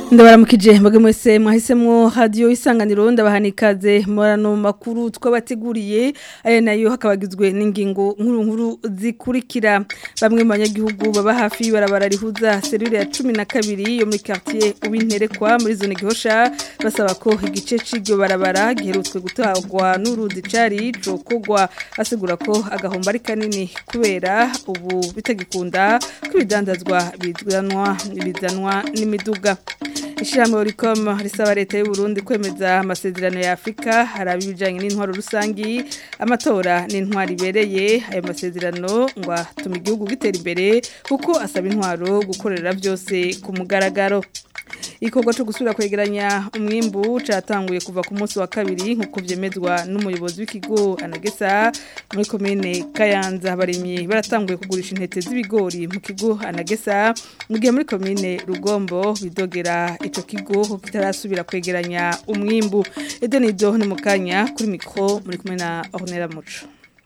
ndabaramukije mbage mwese mwahisemwo radio isanganiro ndabahani ikaze murano makuru twabateguriye aya nayo hakabagizwe n'ingingo nkuru nkuru zikurikira bamwe mu banyagihugu baba hafi barabara rihuza serure ya 12 yo muri quartier ubinterekwa muri zone gihosha basaba ko igice c'iryo barabara giherutswe gutagwa n'uruzi cari cokogwa asigura ko agahomba ari kanini kubera ubu bitagikunda kwibidandazwa bizanwa bizanwa n'imiduga Ishirahamwe Oricom risaba leta y'u Burundi kwemeza amasezerano ya Afrika haraba ibijanye n'intwaro rusangi amatora n'intwaro ibereye ayo masezerano ngo atuma igihugu gitera imbere kuko asaba intwaro gukorera byose ku mugaragaro ikorwa cyo gusubira kwegeranya umwimbu catanguye kuva ku munsi wa kabiri nkuko vyemezwa n'umuyobozi w'ikigo anagesa muri komine Kayanza abarimyi baratanguye kugurisha intete z'ibigori mu kigo anagesa mu gihe muri komine Rugombo bidogera ico kigo ko kitarasubira kwegeranya umwimbu Edenido ni mukanya kuri mikro muri kumwe na Ornella Muco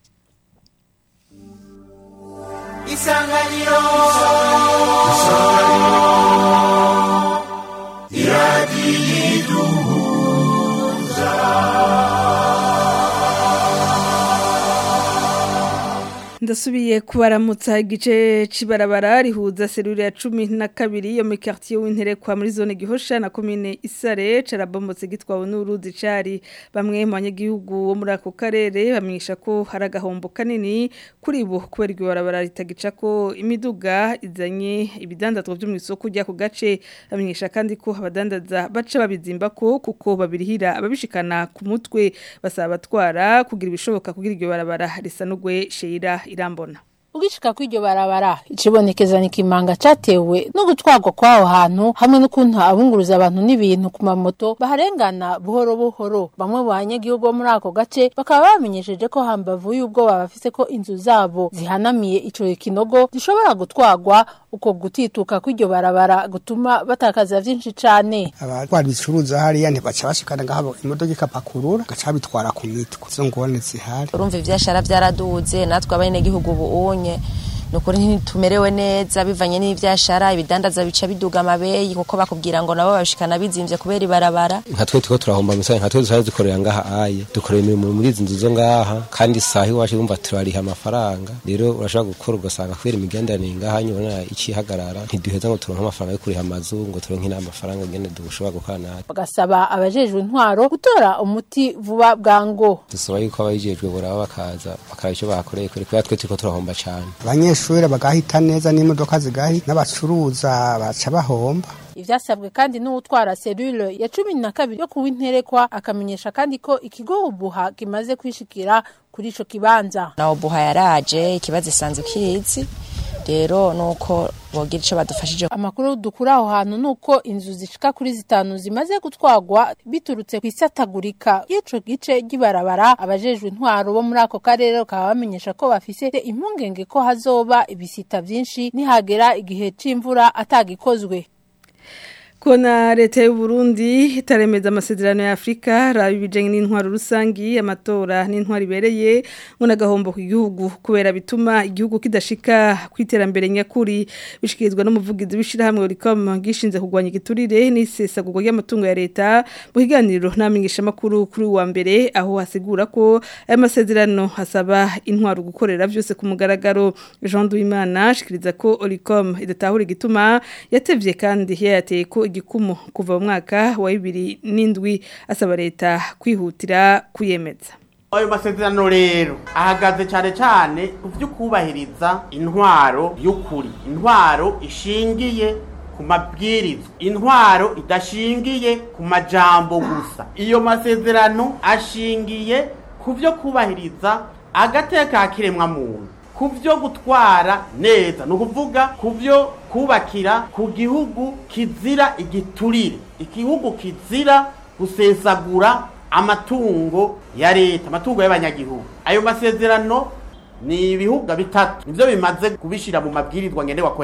Isanganiro Isanganiro ndasubiye kubaramutsa igice cibarabara rihuza serure ya cumi na kabiri yo muri quartier w'interekwa muri zone gihosha na komine isare carabomotse gitwawe n'uruzi cari bamwe mu banyagihugu bo muri ako karere bamenyesha ko hari agahombo kanini kuri bo kubera iryo barabara ritagica ko imiduga izanye ibidandazwa vyo mu isoko rya ku gace bamenyesha kandi ko abadandaza baca babizimba ko kuko babirihira ababishikana ku mutwe basaba batwara kugira ibishoboka kugira iryo barabara risa n'ugwe sheira irambona Ugishika kw'iryo barabara icibonekeza ni kimanga catewe no gutwarwa kwaho hantu hamwe n'ukuntu abunguruza abantu n'ibintu ku mamoto baharengana buhoro buhoro bamwe mu banyagihugu bo muri ako gace bakaba bamenyesheje ko hambavu y'ubwoba bafise ko inzu zabo zihanamiye ico kinogo zishobora gutwarwa uko gutituka kw'iryo barabara gutuma batakaza vyinshi cane abatwara ibicuruza hariya ntibaca bashikana ngahabo imodoka ikapakurura gaca bitwara ku mitwe izo ngorane zihari urumva ivyashara vyaraduze natwe abenegihugu ubu nukuri ntitumerewe neza bivanye n'ivyashara ibidandaza bica biduga amabeyi kuko bakubwira ngo nabo babishikana bizimvye kubera ibarabara nka twe turiko turahomba misaya nka twe dushaka dukorera ngaha aye dukorera imirimo muri izi nzu zo ngaha kandi saha iwacu wumva turariha amafaranga rero urashobora gukora ugasanga kubera imigenderanire ngaha nyubona icihagarara ntiduheza ngo turonke amafaranga yo kuriha amazu ngo turonke n'amafaranga ngene dushobora gukora natwe bagasaba abajejwe intwaro gutora umuti vuba bwango dusaba yuko ababijejwe boraba bakaza bakaraba ico bakoreye kubera twe turiko turahomba cane abanyeshuri bagahita neza n'imodoka zigahi n'abacuruza baca bahomba ivyasabwe kandi n'utwara serure ya cumi na kabiri yo kuwinterekwa akamenyesha kandi ko ikigo ubuha kimaze kwishikira kuri ico kibanza na ubuha yaraje ikibazo isanzwe kizi rero nuko bogira ico badufashije amakuru dukura aho hantu nuko inzu zishika kuri zitanu zimaze gutwagwa biturutse kwisatagurika y'ico gice gibarabara abajejwe intwaro bo muri ako karere bakaba bamenyesha ko bafise impungenge ko hazoba ibisita vyinshi nihagera igihe c'imvura atagikozwe Kona leta y'u Burundi itaremeza amasezerano ya Afrika rabi bijanye n'intwaro rusangi amatora n'intwaro ibereye ngona gahombo ku gihugu kubera bituma igihugu kidashika kwiterambere nyakuri bishikirizwa n'umuvugizi w'ishirahamwe Oricom gishinze kugwanya igiturire n'isesagurwa ry'amatungo ya leta mu kiganiro namenyesha makuru kuri wa mbere aho hasigura ko aya masezerano hasaba intwaro gukorera vyose ku mugaragaro Jean Duimana shikiriza ko Oricom idatahura igituma yatevye kandi yateye ko igikumu kuva mu mwaka wa bibiri n'indwi asaba leta kwihutira kuyemeza ayo masezerano rero ahagaze cyane cyane ku byo kubahiriza intwaro y'ukuri intwaro ishingiye ku mabwirizwa intwaro idashingiye ku majambo gusa iyo masezerano ashingiye ku byo kubahiriza agateka kiremwa muntu ku byo gutwara neza ni ukuvuga ku byo kubakira ku gihugu kizira igiturire igihugu kizira gusesagura amatungo ya leta amatungo y'abanyagihugu ayo masezerano ni ibihuga bitatu nivyo bimaze kubishira mu mabwirizwa ngenderwa ko yabo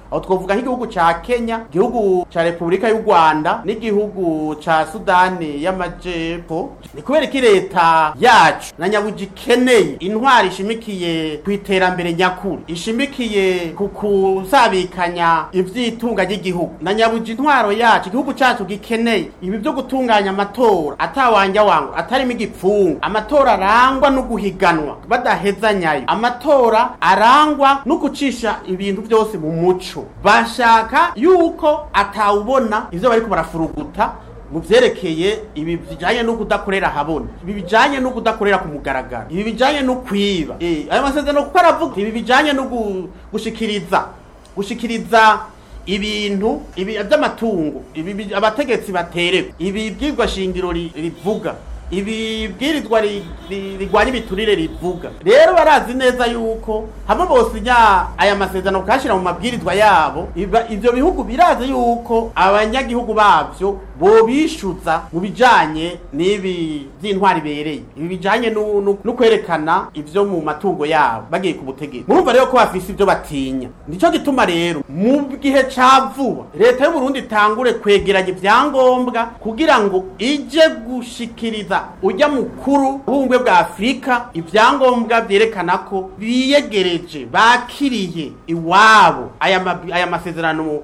aho twovuga nk'igihugu ca Kenya igihugu ca Repubulika y'u Rwanda n'igihugu ca Sudani y'Amajepfo ni kubera iki leta yacu na nyabuji ikeneye intwari ishimikiye ku iterambere nyakuri ishimikiye ku kusabikanya ivyitunga ry'igihugu na nyabuji intwaro yacu igihugu cacu gikeneye ibi vyo gutunganya amatora atawanja wangu atarimo igipfungu amatora arangwa no guhiganwa badahezanyayo amatora arangwa no gucisha ibintu byose mu muco bashaka yuko atawubona ivyo bariko barafuruguta mu vyerekeye ibi bijanye no kudakorera habona ibi bijanye no kudakorera ku mugaragaro ibi bijanye no kwiba eh ayo masezerano kuko aravuga ibi bijanye no gu- gushikiriza gushikiriza ibintu ibi by'amatungo ibi bi- abategetsi baterewe ibi bwirwa shingiro ri- rivuga ibi bwirizwa ri- ri- rigwanya ibiturire rivuga rero barazi neza yuko hamwe bosinya aya masezerano kashira mu mabwirizwa yabo iba- ivyo bihugu birazi yuko abanyagihugu bavyo bobishuza mu bijanye n'ibi vy'intwari bereye ibi bijanye no no- no kwerekana ivyo mu matungo yabo bagiye ku butegetsi murumva rero ko bafise ivyo batinya nico gituma rero mu gihe ca vuba leta y'u Burundi itangure kwegeranya ivyangombwa kugira ngo ije gushikiriza ujya mukuru w'ubumwe bwa Afurika ivyangombwa vyerekana ko biyegereje bakiriye iwabo aya ma- aya masezerano mu-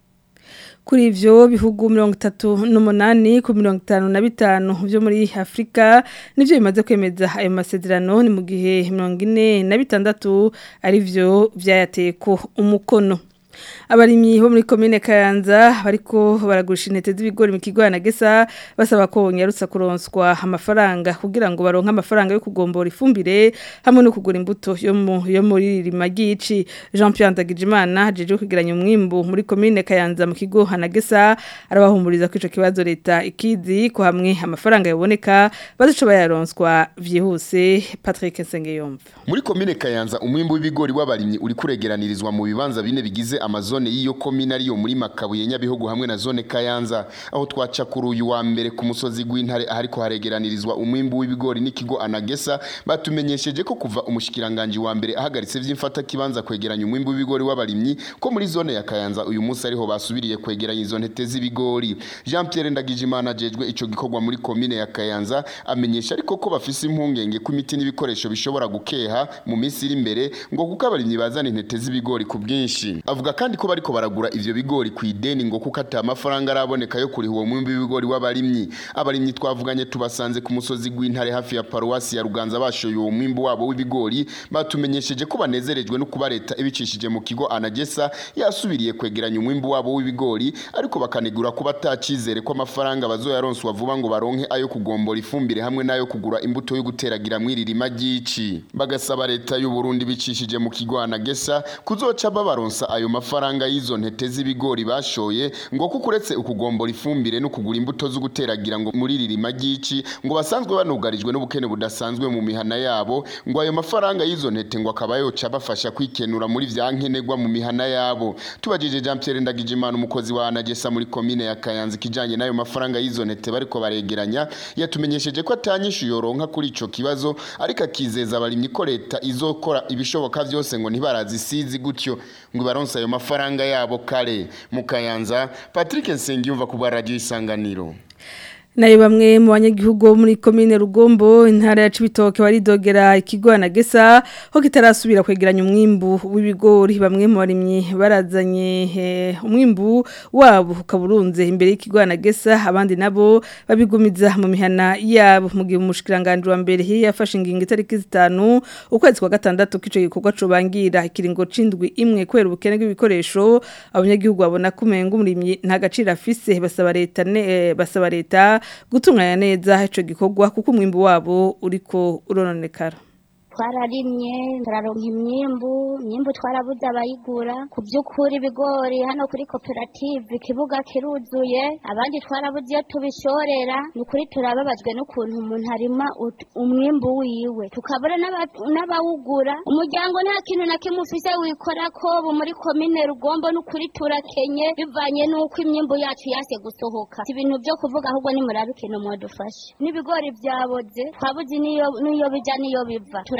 Kuri ivyo bihugu mirongo itatu n'umunani ku mirongo itanu na bitanu vyo muri Afrika nivyo bimaze kwemeza ayo masezerano ni mu gihe mirongo ine na bitandatu ari vyo vyayateko umukono. Abarimyi bo muri komine Kayanza bariko baragurisha intete z'ibigori mu kigo na Gesa basaba ko nyarutsa kuronswa amafaranga kugira ngo baronke amafaranga yo kugombora ifumbire hamwe no kugura imbuto yo mu yo muri rimagici Jean Pierre Ndagijimana jeje kugiranya umwimbu muri komine Kayanza mu kigo Hanagesa arabahumuriza ko ico kibazo leta ikizi ko hamwe amafaranga yaboneka bazico bayaronswa vyihuse Patrick Sengeyomva Muri komine Kayanza umwimbu w'ibigori w'abarimyi uri kuregeranirizwa mu bibanza bine bigize amazone y'iyo komine ariyo muri Makabuye Nyabihugu hamwe na zone Kayanza aho twaca kuri uyu wa mbere ku musozi gw'intare ahariko haregeranirizwa umwimbu w'ibigori n'ikigo Anagesa batumenyesheje ko kuva umushikiranganje wa mbere ahagaritse vy'imfata kibanza kwegeranya umwimbu w'ibigori w'abarimyi ko muri zone ya Kayanza uyu munsi ariho basubiriye kwegeranya izo ntete z'ibigori Jean Pierre Ndagijimana ajejwe ico gikorwa muri komine ya Kayanza amenyesha ariko ko bafise impungenge ko imiti n'ibikoresho bishobora gukeha mu minsi iri imbere ngo kuko abarimyi bazana intete z'ibigori ku bwinshi avuga kandi ko bariko baragura ivyo bigori ku ideni ngo kuko ata amafaranga araboneka yo kuriha uwo mwimbi w'ibigori w'abarimyi abarimyi twavuganye tubasanze ku musozi gw'intare hafi ya paruwasi ya Ruganza bashoye uwo mwimbu wabo w'ibigori batumenyesheje ko banezerejwe no kuba leta ibicishije mu kigo Anagesa yasubiriye kwegeranya umwimbu wabo w'ibigori ariko bakanegura ko batacizere ko amafaranga bazoyaronswa vuba ngo baronke ayo kugombora ifumbire hamwe n'ayo kugura imbuto yo guteragira mw'iririma ry'ici bagasaba leta y'u Burundi bicishije mu kigo Anagesa kuzoca babaronsa ayo mafaranga y'izo ntete z'ibigori bashoye ngo kuko uretse ukugombora ifumbire no kugura imbuto zo guteragira ngo muri ririma ry'ici ngo basanzwe banugarijwe n'ubukene budasanzwe mu mihana yabo ngo ayo mafaranga y'izo ntete ngo akaba yoca bafasha kwikenura muri vya nkenerwa mu mihana yabo tubajije Jean Pierre Ndagijimana umukozi wa Anagesa muri komine ya Kayanza kijanye n'ayo mafaranga y'izo ntete bariko baregeranya yatumenyesheje ko atanyishu yoronka kuri ico kibazo ariko akizeza abarimyi ko leta izokora ibishoboka vyose ngo ntibarazisizi gutyo ngo baronse ayo mafaranga yabo kare mu Kayanza Patrick Nsengiyumva ku bwa radio isanganiro nayo bamwe mu banyagihugu bo muri komine Rugombo intara ya Cibitoke baridogera ikigo na Gesa ho kitarasubira kwegeranya umwimbu w'ibigori bamwe mu barimyi barazanye eh, umwimbu wabo ukaburunze imbere y'ikigo na Gesa abandi nabo babigumiza mu mihana yabo mu gihe umushikiranganje wa mbere yafashe ingingo itariki zitanu ukwezi kwa gatandatu kico gikorwa cobangira ikiringo cindwi imwe kwera ubukene bw'ibikoresho abanyagihugu babona kumenga umurimyi nta gaciro afise basaba leta ne, eh, basaba leta gutunganya neza ico gikorwa kuko umwimbu wabo uriko urononekara twararimye turaronka imyimbu imyimbu twarabuze abayigura ku by'ukuri ibigori hano kuri koperative ikibuga kiruzuye abandi twarabuze iyo tubishorera ni ukuri turababajwe n'ukuntu umuntu arima ut- umwimbu wiwe tukabura n'aba- n'abawugura umuryango nta kintu na kimwe ufise wikora ko ubu muri komine rugombo n'ukuri turakenye bivanye n'uko imyimbu yacu yase gusohoka si ibintu byo kuvuga ahubwo nimurabe ikintu mwadufashe n'ibigori byaboze twabuze n'iyo n'iyo bija n'iyo biva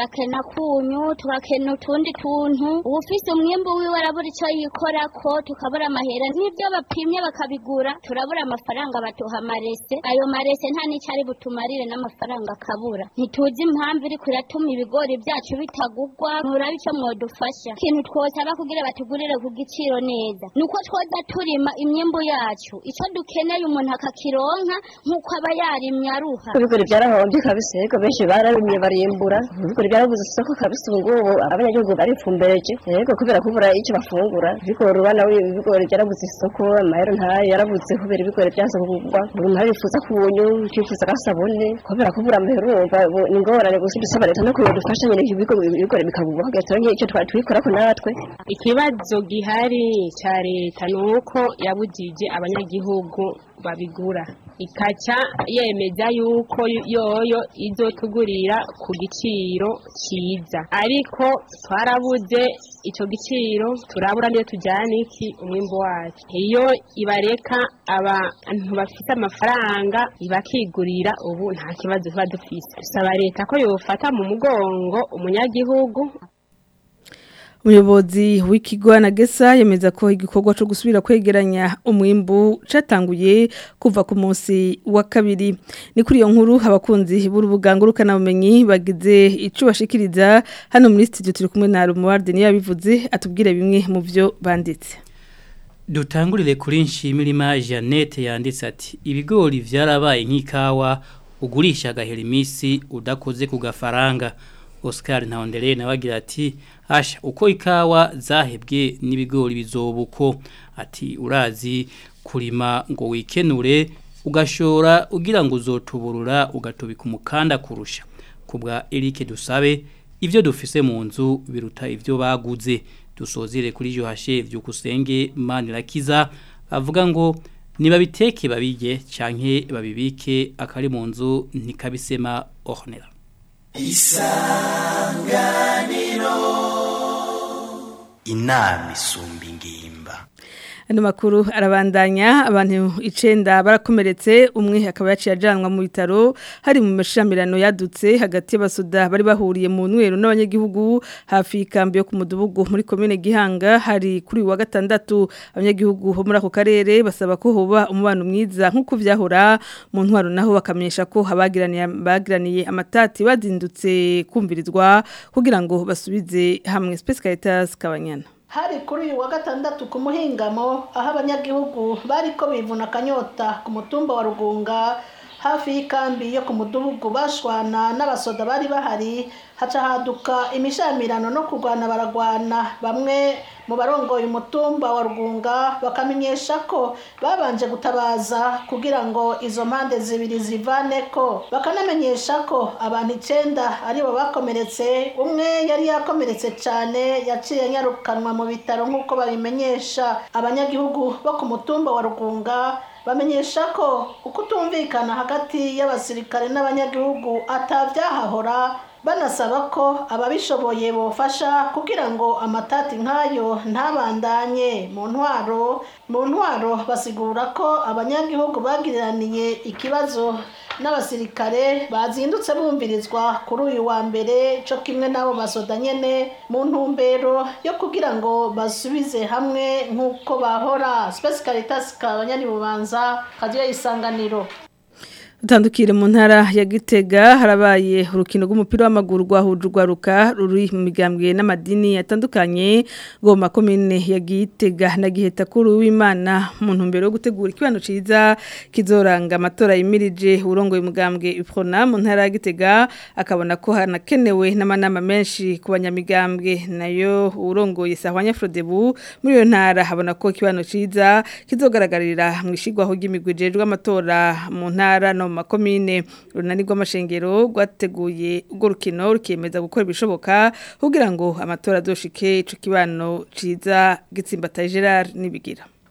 turakena kunyu tugakena utundi tuntu uwufise umwimbu wiwe arabura ico yikorako tukabura amahera n'ivyo bapimye bakabigura turabura amafaranga batuha amarese ayo marese nta n'ico ari butumarire n'amafaranga akabura ntituzi impamvu iriko iratuma ibigori vyacu bitagugwa murabe ico mwodufasha ikintu twosaba kugira batugurire ku giciro neza nuko twoza turima imyimbu yacu ico dukeneye umuntu akakironka nk'uko aba yarimye aruha ibigori byarahombye kabisa yego benshi bararimye barimbura ibigori byarabuze isoko kabisa ubu ngubu abanyagihugu barifumbereje yego kubera kubura icyo bafungura ibigori ubona ibigori byarabuze isoko amahero ntayo yarabuze kubera ibigori byanze kugurwa umuntu arifuza kubunyu twifuza agasabune kubera kubura amahero urumva ni ingorane gusa dusaba leta no kugira dufashe nyine ibigori bikagurwa kugira turonke icyo twikorako natwe ikibazo gihari cya leta ni uko yabujije abanyagihugu babigura ikaca yemeza yuko yoyo izotugurira ku giciro cyiza ariko twarabuze icyo giciro turabura niyo tujyana iki umwimbo wacu iyo ibareka abantu bafite amafaranga bakigurira ubu nta kibazo tuba dufise dusaba leta ko yofata mu mugongo umunyagihugu umuyobozi w'ikigo anagesa yemeza ko igikorwa cyo gusubira kwegeranya umwimbu cyatanguye kuva ku munsi wa kabiri ni kuri iyo nkuru abakunzi b'urubuga ngurukanabumenyi bagize icyo bashikiriza hano muri studio turi kumwe na Romuald niyo yabivuze atubwire bimwe mu byo banditse dutangurire kuri nshimira Jeannette yanditse ati ibigori vyarabaye nk'ikawa ugurisha agahera iminsi udakoze ku gafaranga Oscar Ntawondere nawe agira ati asha uko ikawa zahebwe n'ibigori bizobuko ati urazi kurima ngo wikenure ugashora ugira ngo uzotuburura ugatubika umukanda kurusha kubwa Eric dusabe ivyo dufise mu nzu biruta ivyo baguze dusozire kuri Johashe vyukusenge Manirakiza avuga ngo niba biteke babige canke babibike akari mu nzu ntikabisema ornera isanganiro inama isumba ingimba Ano makuru arabandanya abantu icenda barakomeretse umwe akaba yaciye ajanwa mu bitaro hari mu mashamirano yadutse hagati y'abasoda bari bahuriye mu nwero n'abanyagihugu hafi y'ikambi yo ku mudugudu muri komine Gihanga hari kuri wa gatandatu abanyagihugu bo muri ako karere basaba ko hoba umubano mwiza nk'uko vyahora mu ntwaro naho bakamenyesha ko abagiraniye bagiraniye amatati bazindutse kumvirizwa kugira ngo basubize hamwe Space Caritas Kabanyana hari kuri uyu wa gatandatu ku muhingamo aho abanyagihugu bari ko bivuna akanyota ku mutumba wa rugunga hafi y'ikambi yo ku mudugudu bashwana n'abasoda bari bahari haca haduka imishamirano no kurwana baragwana bamwe mu barongoye umutumba wa rugunga bakamenyesha ko babanje gutabaza kugira ngo izo mpande zibiri zivaneko bakanamenyesha ko abantu icenda aribo bakomeretse umwe yari yakomeretse cyane yaciye anyarukanwa mu bitaro nk'uko babimenyesha abanyagihugu bo ku mutumba wa rugunga bamenyesha ko ukutumvikana hagati y'abasirikare n'abanyagihugu atabyahahora banasaba ko ababishoboye bofasha kugira ngo amatati nk'ayo ntabandanye mu ntwaro mu ntwaro basigura ko abanyagihugu bagiriraniye ikibazo n'abasirikare bazindutse bumvirizwa kuri uyu wa mbere cyo kimwe n'abo basoda nyene mu ntumbero yo kugira ngo basubize hamwe nk'uko bahora Space Caritas kabanyani bubanza kagiye isanganiro Utandukire mu ntara ya Gitega harabaye urukino rw'umupira w'amaguru rwahuje urwaruka ruri mu migambwe n'amadini yatandukanye goma komine ya Gitega na Giheta kuri w'Imana mu ntumbero yo gutegura ikibano ciza kizoranga amatora yimirije urongoye umugambwe Iprona mu ntara ya Gitega akabona ko hanakenewe n'amanama menshi ku banyamigambwe nayo urongoye Sahwanya Frodebu muri iyo ntara habona ko ikibano ciza kizogaragarira mu ishigwaho ry'imigwijejwe amatora mu ntara no makomine runani rw'amashengero rwateguye urwo rukino rukemeza gukora ibishoboka kugira ngo amatora azoshike ico kibano ciza gitsimbataye Gerard nibigira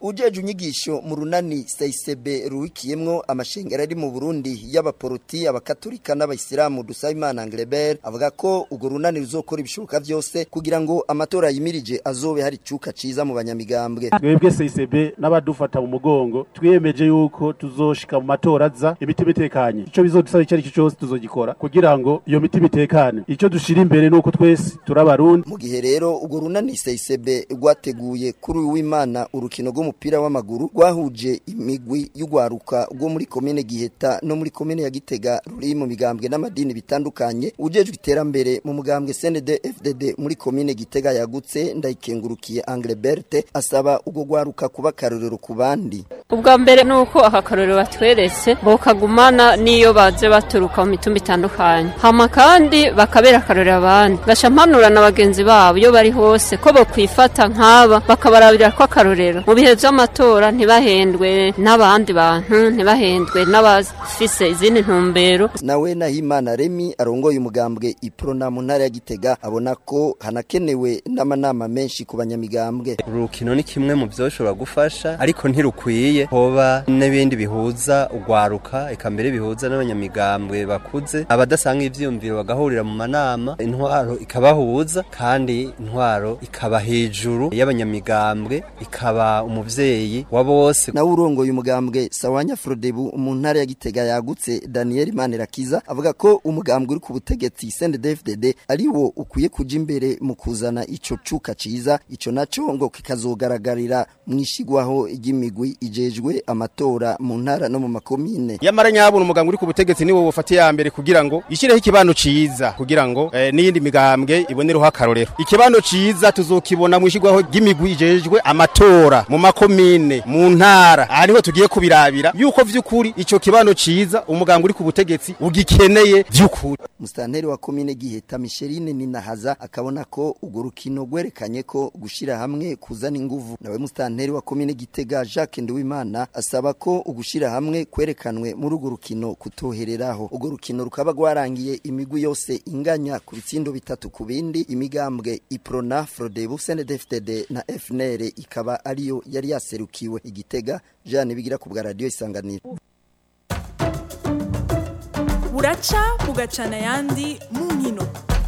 ujeje unyigisho mu runani Seisebe ruwikiyemwo amashengero ari mu Burundi y'abaporoti abakatolika n'abayisilamu Dusabimana Anglebert avuga ko ugo runani ruzokora ibishoboka vyose kugira ngo amatora yimirije azobe hari cuka ciza mu banyamigambwe twebwe CCB n'abadufata mu mugongo twiyemeje yuko tuzoshika mu matora aza imitima itekanye ico bizodusaba icyo ari cyo cyose tuzogikora kugira ngo iyo mitima itekane ico dushira imbere nuko twese turabarundi mu gihe rero ugo runani Seisebe rwateguye kuri uyu w'Imana urukino rw'umupira w'amaguru rwahuje imigwi y'ugwaruka rwo muri komine Giheta no muri komine ya Gitega ruri mu migambwe n'amadini bitandukanye ujejwe iterambere mu mugambwe CND FDD muri komine Gitega yagutse ndayikengurukiye Anglebert asaba ugo gwaruka kuba karorero ku bandi ubwa mbere nuko aka karorero batweretse bokagumana niyo baje baturuka mu mitumba itandukanye hama kandi bakabera akarorero abandi gaca mpanura na bagenzi babo iyo bari hose ko bokwifata nk'aba bakabarabira ko akarorero mu bihe vy'amatora ntibahendwe n'abandi bantu ntibahendwe n'abafise izindi ntumbero nawe Nahimana Remi arongoye umugambwe Iprona mu ntara ya Gitega abona ko hanakenewe n'amanama menshi ku banyamigambwe urukino ni kimwe mu byoshobora gufasha ariko ntirukwiye hoba n'ibindi bihuza ugwaruka eka mbere bihuza n'abanyamigambwe bakuze abadasanga ivyiyumviro bagahurira mu manama intwaro ikabahuza kandi intwaro ikaba hejuru y'abanyamigambwe ikaba umuvyeyi wa bose nawe urongoye umugambwe Sawanya Frodebu mu ntara ya Gitega yagutse Daniel Manirakiza avuga ko umugambwe uri ku butegetsi CNDD-FDD ari wo ukwiye kuja imbere mu kuzana ico cuka ciza ico naco ngo kikazogaragarira mwishigwaho ry'imigwi ijejwe amatora mu ntara no mu makomine yamara nyabona umugambwe uri ku butegetsi niwo bufatiye ya mbere kugira ngo ishireho ikibano ciza kugira ngo eh, n'iyindi migambwe ibonereho akarorero ikibano ciza tuzokibona mwishigwaho ry'imigwi ijejwe amatora mu makomine mu ntara ariho tugiye kubirabira yuko vy'ukuri ico kibano ciza umugambwe uri ku butegetsi ugikeneye vy'ukuri Mustanteri wa komine Giheta Micheline Ninahaza akabona ko ugo rukino gwerekanye ko gushira hamwe kuzana inguvu nawe mustanteri wa komine Gitega Jacques Nduwimana asaba ko ugushira hamwe kwerekanwe muri ugo rukino kutohereraho ugo rukino rukaba rwarangiye imigwi yose inganya ku bitsindo bitatu ku bindi imigambwe Iprona Frodebu CNDD-FDD na FNL ikaba ariyo yari yaserukiwe igitega Jean bigira ku bwa radio isanganiro buraca bugacana ayandi mu nkino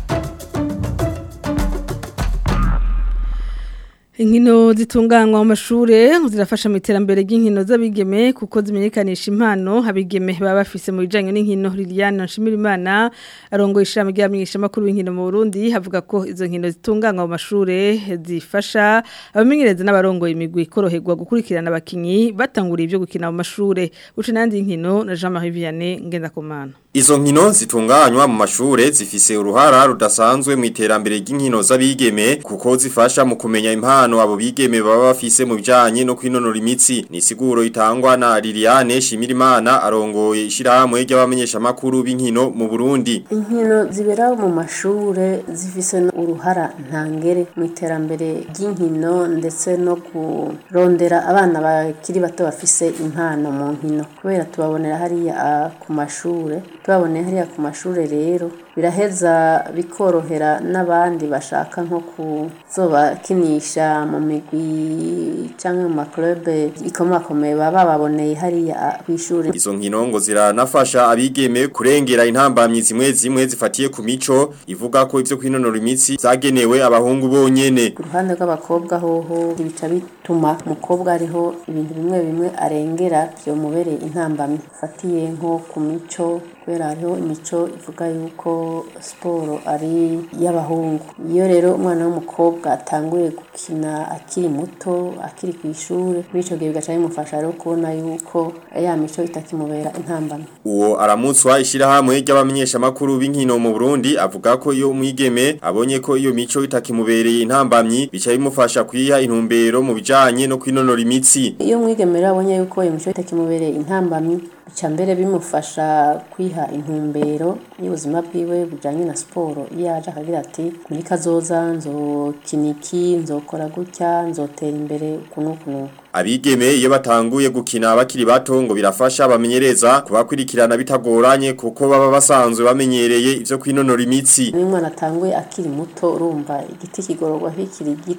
Inkino zitunganywa mu mashure zirafasha mu iterambere ry'inkino z'abigeme kuko zimenyekanisha impano abigeme baba bafise mu bijanye n'inkino Liliane Nshimirimana arongo ishami ry'amenyesha makuru w'inkino mu Burundi havuga ko izo nkino zitunganywa mu mashure zifasha abamenyereza n'abarongo imigwi koroherwa gukurikirana abakinyi batanguriye ibyo gukina mu mashure uce nandi inkino na Jean-Marie Vianney Ngendakumana Izo nkino zitunganywa mu mashure zifise uruhara rudasanzwe mu iterambere ry'inkino z'abigeme kuko zifasha mu kumenya impano abo bigeme baba bafise mu bijanye no kwinonora imitsi ni siguro itangwa na Liliane Shimirimana arongoye ishirahamwe ry'abamenyesha makuru b'inkino mu Burundi inkino zibera mu mashure zifise uruhara ntangere mu iterambere ry'inkino ndetse no kurondera abana bakiri bato bafise impano mu nkino kubera tubabonera hariya ku mashure tubaboneye hariya ku mashure rero biraheza bikorohera n'abandi bashaka nko kuzobakinisha mu migwi cyangwa mu maklube ikomakomeye baba baboneye hariya kw'ishure Izo nkino ngo ziranafasha abigeme kurengera intambamyi zimwe zimwe zifatiye ku mico ivuga ko ivyo kwinonora imitsi zagenewe abahungu bonyene ku ruhande rw'abakobwa hoho bica bituma umukobwa ariho ibintu bimwe bimwe arengera vyomubereye intambamyi fatiye nko ku mico kubera hariho imico ivuga yuko siporo ari iy'abahungu iyo rero umwana w'umukobwa atanguye gukina akiri muto akiri ku ishuri muri icyo gihe bigaca bimufasha rero kubona yuko ya mico itakimubera intambamyi uwo aramutswa ishirahamwe ry'abamenyesha makuru b'inkino mu Burundi avuga ko iyo umwigeme abonye ko iyo mico itakimubereye intambamyi bica bimufasha kwiha intumbero mu bijanye no kwinonora imitsi iyo umwigeme rero abonye yuko iyo mico itakimubereye intambamyi bica mbere bimufasha kwiha intumbero y'ubuzima bwiwe bujanye na siporo iyo yaje akagira ati muri kazoza nzokina iki nzokora gutya nzotera imbere uku n'uku n'uku Abigeme iyo batanguye gukina bakiri bato ngo birafasha abamenyereza kubakurikirana bitagoranye kuko baba basanzwe bamenyereye ivyo kwinonora imitsi. Iyo umwana atanguye akiri muto urumva igiti kigororwa kikiri gito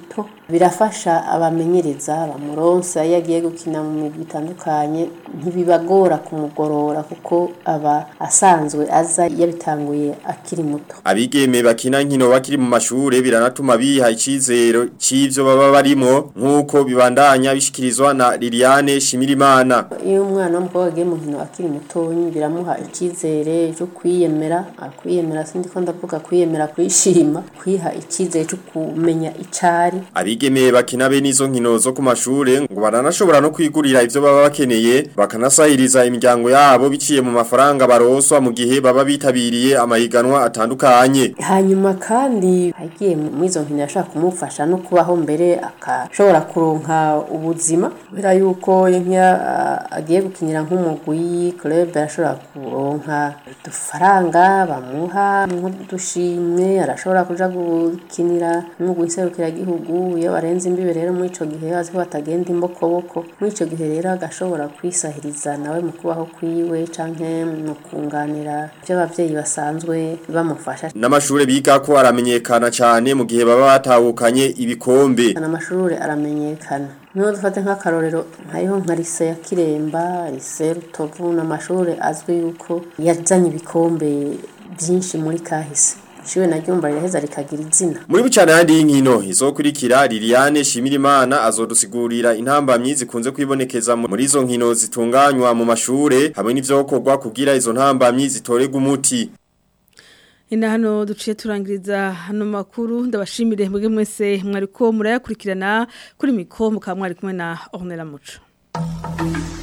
birafasha abamenyereza bamuronsa iyo agiye gukina mu migwi itandukanye ntibibagora kumugorora kuko aba asanzwe aza yabitanguye akiri muto Abigeme bakina nkino bakiri mu mashure biranatuma biha icizero c'ivyo baba barimo nkuko bibandanya bishikirizwa na Liliane Shimirimana. iyo umwana w'umukobwa agiye mu nkino akiri mutonyi biramuha icyizere cyo kwiyemera kwiyemera sindi ko ndavuga kwiyemera kwishima kwiha icyizere cyo kumenya icari Abigeme bakina be nizo nkino zo ku mashure ngo baranashobora no kwigurira ivyo baba bakeneye bakanasahiriza imiryango yabo biciye mu mafaranga baroswa mu gihe baba bitabiriye amahiganwa atandukanye. hanyuma kandi agiye mu izo nkino yashaka kumufasha no kubaho mbere akashobora kuronka ubuzima kubera yuko iyo nk'iyo ah, agiye gukinira nk'umugwi club arashobora kuronka udufaranga bamuha nk'udushimwe arashobora kuja gukinira nk'umugwi nserukiragihugu iyo barenze imbibe rero muri ico gihe azi ko batagenda imbokoboko muri ico gihe rero agashobora kwisahiriza nawe mu kubaho kwiwe canke mu kunganira ivyo abavyeyi basanzwe bamufasha N'amashure biga ko aramenyekana cyane mu gihe baba batahukanye ibikombe. amashuri aramenyekana niho dufate nk'akarorero hariho nka lise ya kiremba lise rutovu n'amashuri azwi yuko yazanye ibikombe byinshi muri kahise ishure naryo mba riraheza rikagira izina Muri bucana yandi y'inkino izokurikira Liliane Shimirimana azodusigurira intambamyi zikunze kwibonekeza mu- muri izo nkino zitunganywa mu mashure hamwe n'ivyokorwa kugira izo ntambamyi zitorega umuti. Ina hano duciye turangiriza hano makuru ndabashimire mwebwe mwese mwariko murayakurikirana kuri mikro mukaba mwari kumwe na Ornella Muco.